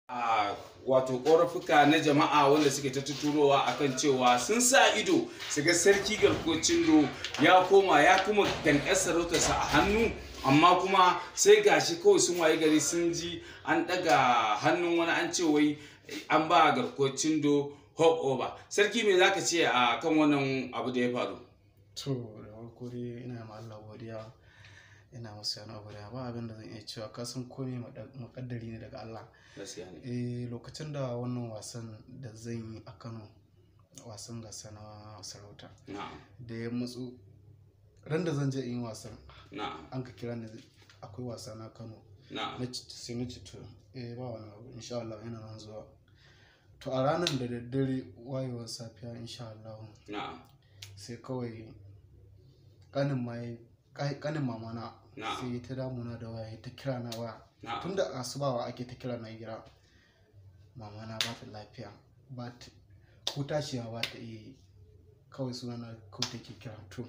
a wato ƙorafuka na jama'a wanda suke ta tuturowa akan cewa sun sa ido su ga sarki garkocin do ya koma ya kuma dankar sarautarsa a hannu amma kuma sai gashi kawai sun waye gari sun ji an ɗaga hannun wani an ce wai an ba garkocin do hop over sarki me zaka ce a kan wannan abu da ya faru to da farko dai ina ma Allah godiya ina musu yana godiya ba abin da zan iya cewa ka san komai makaddari ne daga Allah gaskiya ne eh lokacin da wannan wasan da zan yi a Kano wasan gasa na sarauta na'am da ya matsu ran da zan je in yi wasan na'am an ka kira ni akwai wasa na Kano na'am na ci sai na ci to eh ba wani abu insha Allah yana nan zuwa to a ranar da daddare wayewar safiya insha Allah na'am sai kawai kanin mai kanin mamana Na'am. sai ta damuna da waya ta kira na waya na'am tun da asubawa ake ta kira na gira mamana ba ta lafiya ba ta ko tashiwa ba ta iya yi. kawai suna na kawai take kira to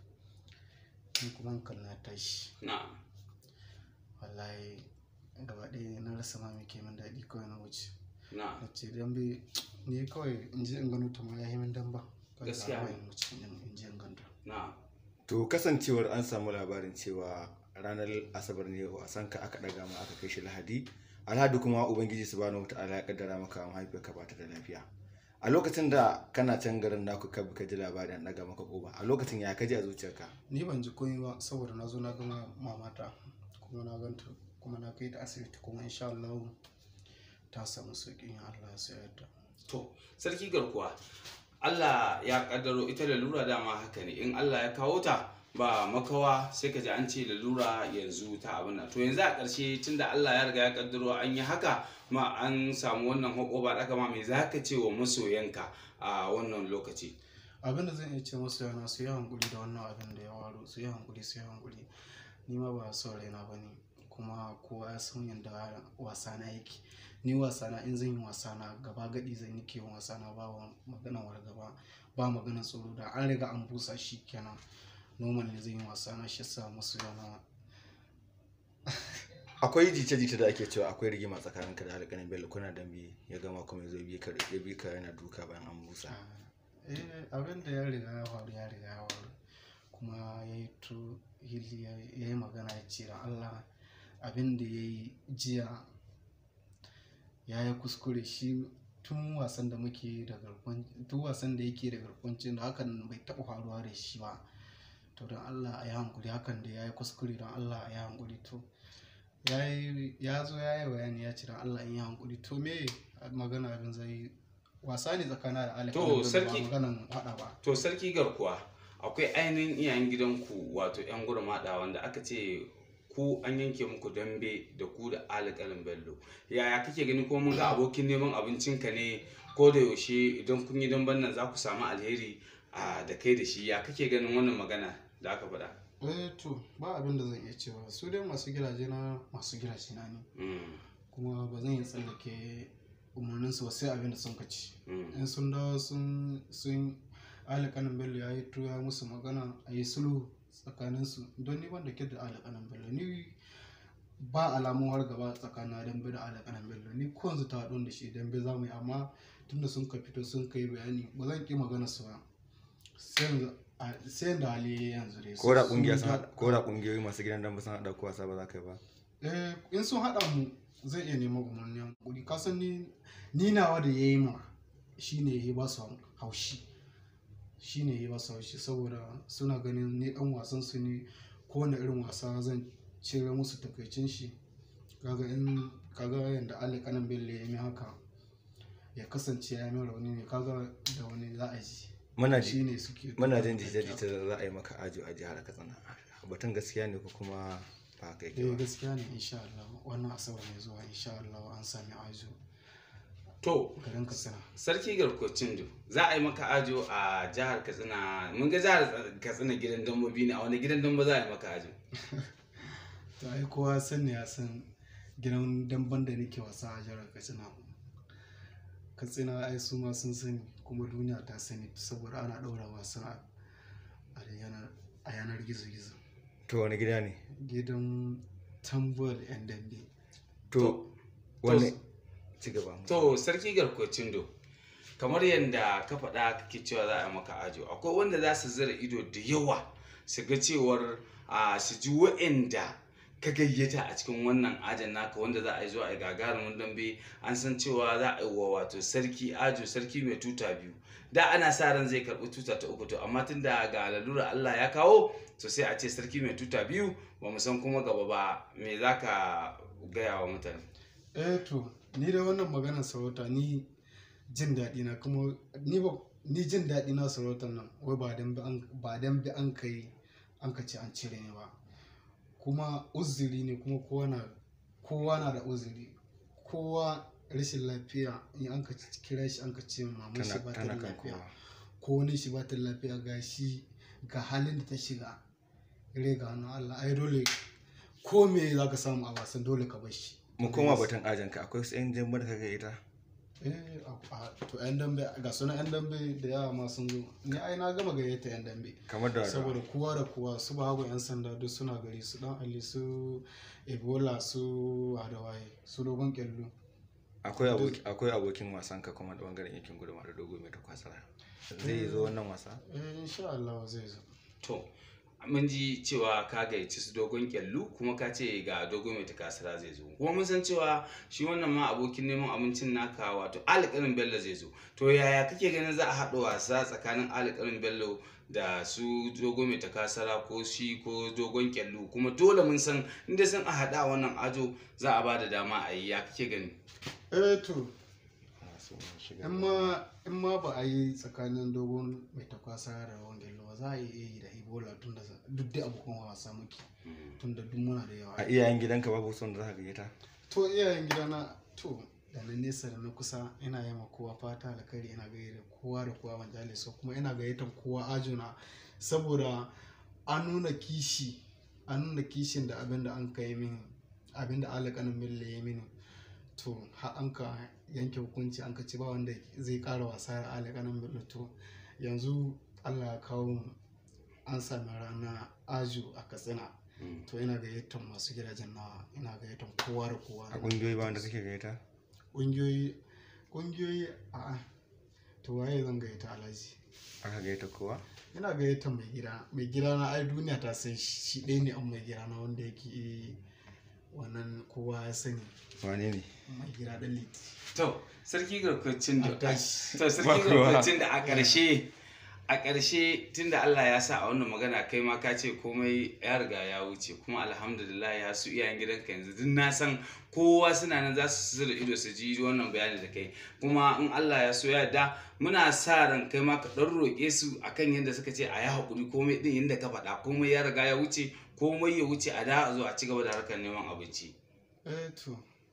ni kuma hankali na tashi na'am wallahi gaba ɗaya na rasa ma me ke min daɗi kawai na wuce na'am na ce dambe ni kawai in je in gano ta ma ya yi min damba kawai Gaskiya za a ne. in wuce in je in ganta na'am To kasancewar an samu labarin cewa ranar Asabar ne wasan ka aka daga ma aka kai shi Lahadi. Alhadi kuma Ubangiji subhanahu wata'ala ya kaddara maka mahaifiyarka ba ta da lafiya. A lokacin da kana can garin naku ka ka ji labarin an daga maka koba. A lokacin ya kaji a zuciyarka. ni ban ji komai ba saboda na zo na gama mamata kuma na ganta kuma na kai ta asibiti kuma insha Allah ta samu sauƙi in Allah ya sayar da To, sarki garkuwa, Allah ya kaddaro ita lalura dama haka ne, in Allah ya kawo ta ba makawa sai ka ji an ce lalura yanzu ta abin nan. To yanzu a ƙarshe tunda Allah ya riga ya kaddaro an yi haka ma an samu wannan hako ba ɗaka ma me za ka ce wa masoyanka a wannan lokaci? abin da zan iya ce masu yana su yi hankuli da wannan abin da ya waro su yi hankuli su yi hankuli ni ma ba son raina ba ne kuma kowa ya san yadda wasa na yake ni wasa na in zan yi wasa na gaba gadi zan yi ke wasa na ba wa maganan wargaba ba maganan tsoro da an riga an busa shi kenan normal ne zan yi wasa na shi sa masu yana Akwai jice-jice da ake cewa akwai rigima tsakaninka da alƙanin Bello kuna dambe ya gama kuma ya zo bi ka ya bi ka yana duka bayan an busa. eh abin da ya riga ya faru ya riga ya faru kuma ya yi to hili ya yi magana ya ce da Allah abin da ya yi jiya ya yi kuskure shi tun wasan da muke da garkon tun wasan da yake da garkwancin da hakan bai taɓa faruwa da shi ba to don Allah a yi hankuri hakan da ya yi kuskure don Allah a yi hankuri to ya yi ya zo ya yi bayani ya ce don Allah in yi hankuri to me magana abin zai wasa ne tsakanin da alƙalin To, ba sarki- maganan haɗa ba To sarki garkuwa, akwai ainihin iyayen gidanku wato 'yan gurmaɗa wanda aka ce ku an yanke muku dambe da ku da alƙalin bello yaya kake gani ko mun ga abokin neman abincinka ne ko da yaushe idan kun yi damben nan za ku samu alheri a da kai da shi ya kake ganin wannan magana da aka faɗa eh to ba abin da zan iya cewa su dai masu gidaje na masu gidaje na ne Mm, kuma ba zan iya tsallake umarnin su ba sai abin da sun kaci mm, in sun dawo sun sun alƙanin bello ya yi ya musu magana a yi sulhu tsakanin su don ni ban da da alƙanin bello ni ba alamun har gaba tsakanin dambe da alƙanin bello ni ko yanzu ta haɗu da shi dambe za mu yi amma tunda sun ka fito sun kai bayani ba zan ƙi magana su ba sai yanzu a- sai da hali ya yi yanzu dai Ko da Sun- kungiya sun sun ta- haɗa- ko da kungiyoyi masu gidan dambe sun haɗa ko wasa ba za ka yi ba. eh in sun haɗa mu zai iya neman umarnin kuɗi kasan ni ni nawa da ya yi ma shi ne ya ba su haushi shi ne ya ba su haushi saboda suna ganin ni ɗan wasan su ne kowane irin wasa zan cire musu takaicin shi kaga in kaga yadda Ali kanan bello ya yi haka ya kasance ya yi rauni ne kaga da wani za a ji Muna shi ji ne suke muna jin jita-jita da za a yi maka ajo a jihar Katsina. Batun gaskiya ne ko kuma ba kai eh ba. gaskiya ne insha Allah wannan asabar mai zuwa insha Allah an sami ajo to garin Katsina sarki garkocin do za a yi maka ajo a jihar katsina mun ga jihar katsina gidan dambobi ne a wani gidan dambo za a yi maka ajo to ai kowa san ne ya san gidan damban da nake wasa a jihar katsina katsina ai su ma sun sani kuma duniya ta sani saboda ana ɗaura wasan a a yanar a yanar gizo-gizo To wani gida ne? gidan tambol yan dambe To wani ci gaba to sarki garkocin do kamar yadda ka faɗa kake cewa za a maka ajo akwai wanda za su zira ido da yawa su ga cewar a su ji wa'anda ka gayyata a cikin wannan ajin naka wanda za a yi zuwa a gagarumin dambe an san cewa za a yi wa wato sarki ajo sarki mai tuta biyu da ana sa ran zai karɓi tuta ta uku to amma tun da ga lalura Allah ya kawo to sai a ce sarki mai tuta biyu ba mu san kuma gaba ba me za ka gaya wa mutane eh to ni da wannan maganar sarauta ni jin daɗi na kuma ni ba ni jin daɗi na sarautar nan wai ba dan bi an ba dan bi an kai an ka ce an cire ni ba kuma uzuri ne kuma kowa na kowa na da uzuri kowa rashin lafiya in an ka kira shi an ka ce maman shi tana ba ta tana da kan lafiya kowa ko wani shi ba ta da lafiya ga shi ga halin da ta shiga rai ga hannun Allah ai dole ko me za ka samu a wasan dole ka bar shi mu koma batun ajanka akwai su yan jambar ka gayyata eh a- a- to yan dambe ga sunan yan dambe da yawa ma sun zo ni ai na gama gayyata yan dambe kamar da saboda kowa da kowa su babu yan sanda duk suna gari su dan ali su ebola su adawaye su dogon kyallo akwai aboki akwai abokin wasan ka kuma da bangaren yankin gudunma da dogo mai takwasara zai zo wannan wasa eh insha Allah zai zo To, mun ji cewa ka gayyaci su dogon kyallu kuma ka ce ga dogon mai takasara zai zo. Kuma mun san cewa shi wannan ma abokin neman abincin naka wato alƙalin Bello zai zo. To yaya kake ganin za a haɗa wasa tsakanin alƙalin Bello da su dogon mai takasara ko shi ko dogon kyallu kuma dole mun san inda sun a haɗa wannan ajo za a ba da dama a yi ya kake gani. eh to Ah, su ne shiga. in ma in ma ba a yi tsakanin dogon mai takwasa da wangello ba za a iya yi da ebola tun da duk da abokan wasa muke tun da duk muna da yawa a iyayen gidanka babu son da za ka gayyata to iyayen gidana to da na nesa da na kusa ina yi ma kowa fata alkhairi ina gaida kowa da kowa ban jale so kuma ina gayyatar kowa ajuna saboda an nuna kishi an nuna kishin da abin da an kai mini abin da alakanin mille ya mini to har an ka yanke hukunci an ka ci ba wanda zai kara wasa da alakanin mille to yanzu allah ya kawo mu an sami rana aju a katsina to ina gayyatar masu gidajen nawa ina gayyatar kowa da kowa a kungiyoyi ba wanda kake gayyata ƙungiyoyi ƙungiyoyi a to waye zan gayyata alhaji aka gayyata kowa ina gayyata mai gida mai gida na ai duniya ta san shi ɗaya ne an mai gida na wanda yake wannan kowa ya sani wane ne mai gida ɗan liti To, sarki garkwacin da a tashi to sarki garkwacin da a ƙarshe a ƙarshe tunda Allah ya sa a wannan magana kai ma ka ce komai ya riga ya wuce kuma alhamdulillah ya su iyayen gidanka yanzu duk na san kowa suna nan za su da ido su ji wannan bayani da kai kuma in Allah ya so ya da muna sa ran kai ma ka ɗan roƙe su akan yadda suka ce a yi haƙuri komai ɗin yadda ka faɗa komai ya riga ya wuce komai ya wuce a da a zo a ci gaba da harkar neman abinci. eh to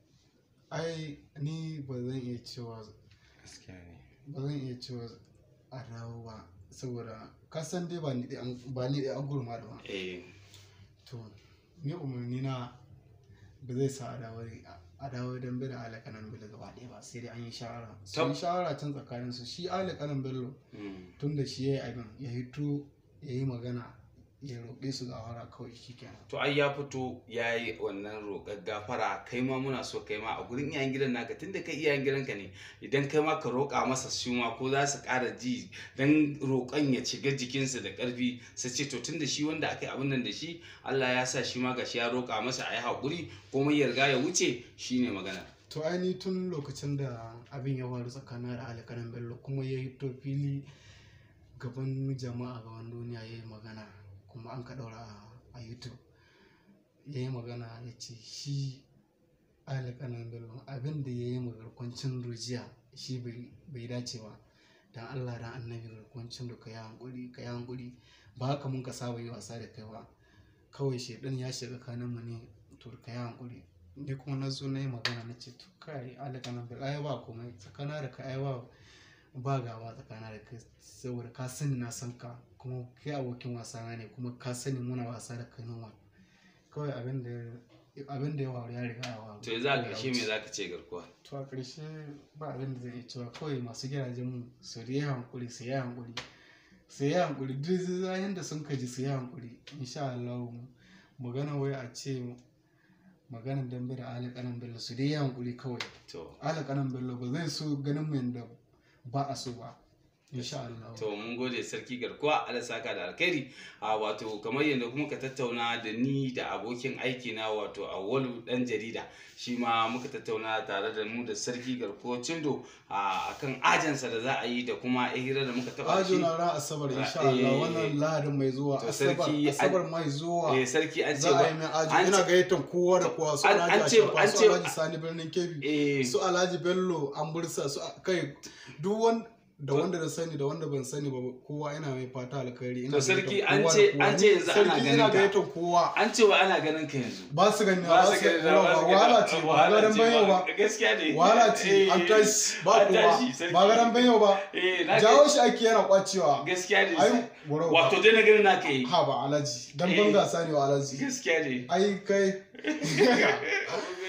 ai ni ba zan iya cewa gaskiya ne ba zan iya cewa a dawo ba saboda ka san dai ba ni ɗaya an- ba ni ɗaya an gurma da ba Eh, to ni umarni na ba zai sa a dawo a dawo don bai da alakanan bello gaba ɗaya ba sai dai an yi shawara sun yi shawara can tsakanin su shi alakanan bello mm. tun da shi ya yi abin ya hito ya yi magana ya roƙe su gawara kawai shi kenan to ai ya fito ya yi wannan roƙar gafara kai ma muna so kai ma a gurin iyayen gidan naka tunda kai iyayen gidanka ne idan kai ma ka roƙa masa su ma ko za su ƙara ji dan roƙon ya shiga jikinsu da ƙarfi su ce to tunda shi wanda aka yi abin nan da shi Allah ya sa shi ma gashi ya roƙa masa a yi haƙuri komai ya riga ya wuce shine magana to aini tun lokacin da abin ya faru tsakanin da alakanan bello kuma ya hito fili gaban jama'a gaban duniya ya yi magana kuma an ka ɗaura a- a youtube ya yi magana ya ce shi alakanan bello abin da ya yi magarkwancin rujiya shi bai- bai dace ba dan allah dan annabi garkwancin da ka yi hankuri ka yi hankuri ba haka mun ka saba yi wasa da kai ba kawai shaidan ya shiga kaninmu ne to ka yi hankuri ni kuma na zo na yi magana na ce to kai alakanan bello ai ba komai tsakana da ka ai ba ba gaba tsakana da kai saboda ka sani na san ka kuma kai abokin wasa na ne kuma ka sani muna wasa da kai nawa kawai abin da abin da ya faru ya riga ya faru to yanzu a ƙarshe me za ka ce garkuwa to a ƙarshe ba abin da zai iya cewa kawai masu gidajen mu su yi hankuri su yi hankuri su yi hankuri duk zahin da sun kaji su yi hankuri insha Allah magana wai a ce maganin dambe da ali kanan bello su dai yi hankuri kawai to ali kanan bello ba zai so ganin mu yanda ba a so ba insha Allah to mun gode sarki garkuwa ala saka da alkhairi a wato kamar yadda kuma ka tattauna da ni da abokin aiki na wato awwalu dan jarida shi ma muka tattauna tare da mu da sarki garkuwa cindo a akan ajansa da za a yi da kuma hira da muka taba ajo shi na ran asabar insha Eh, Allah wannan lahadin mai zuwa to asabar sarki, asabar mai zuwa eh sarki an ce za a yi mai aji an ina ce- gayyatar kowa da kowa su an- alhaji an ce- Ashafa, an su ce- alhaji sani birnin kebbi eh su alhaji bello an bursa su kai duk wanda da wanda da sani da wanda ban sani ba kowa ina mai fata alkhairi ina To sarki, gayyatar an kowa ce- da kowa. an ce yanzu ana sarki ganin ina ka. gayyatar kowa an ce wa ana ganin ka yanzu ba su gani ba ba su su gani gani ba su gani wahala ce ba wahala garan ce banyo ba gaskiya ne wahala ce an Eh, tashi ba an kowa tashi, sarki. ba garan banyo ba eh na jawo shi ake yana kwacewa gaskiya ne ai goro wato dai na ganin naka yi ha ba alaji dan Eh. ban gasa ne wa alaji gaskiya ne ai kai